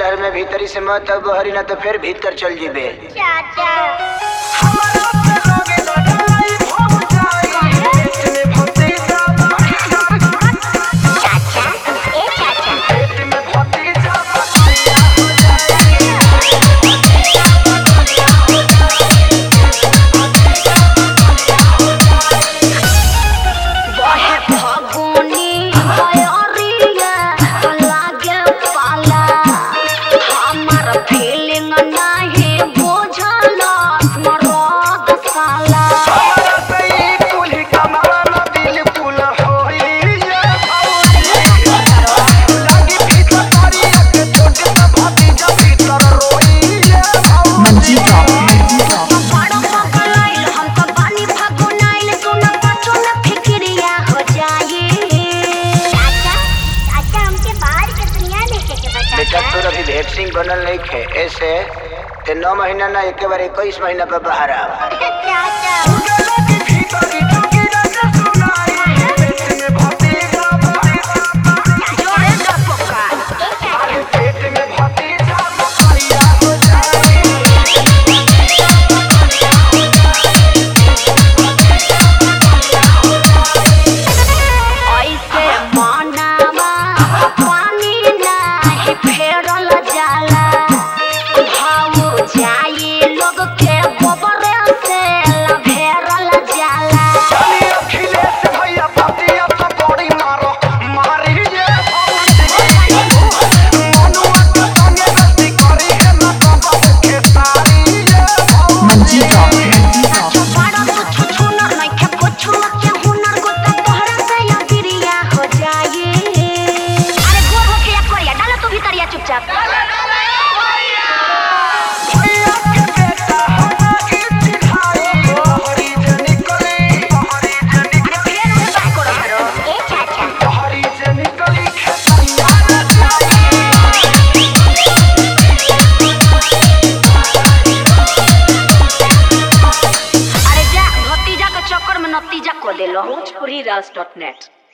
शहर में भीतरी से मत अब बहरी ना तो फिर भीतर चल जीबे चाचा चाचा ए चाचा बहे फगुनी बयरिया लागे पाला हमर फीलिंग नाही बुझल मरद साला Manjita, Manjita. बड़ पगलाइल हम तो बानी फगुनाइल सुन पाछो में फिक्रिया हो जाई चाचा चाचा हमके बाहर के दुनिया देखे के बेटा बता तोर अभी वैक्सीन बनल नहीं खे ऐसे ते नौ महीना ना एक बार इक्कीस महीना पर बाहर आवा चाचा जोरे द पक्का ए चाचा ऐसे मनावा पानी नाही फेरल जाला भाव जाई लोग के गोबर से लभेरल जाला Manjita, Manjita. बड़ा कुछ छुनर नइखे कुछ के हुनर गोता तोहरा से या बिरिया हो जाई अरे गोर होके या करिया डालो तू भीतरिया चुपचाप अरे फेर उहे बाय करो हरो ए चाचा अरे जा भतीजा के चक्कर में नतीजा को देलो Bhojpuri Ras.net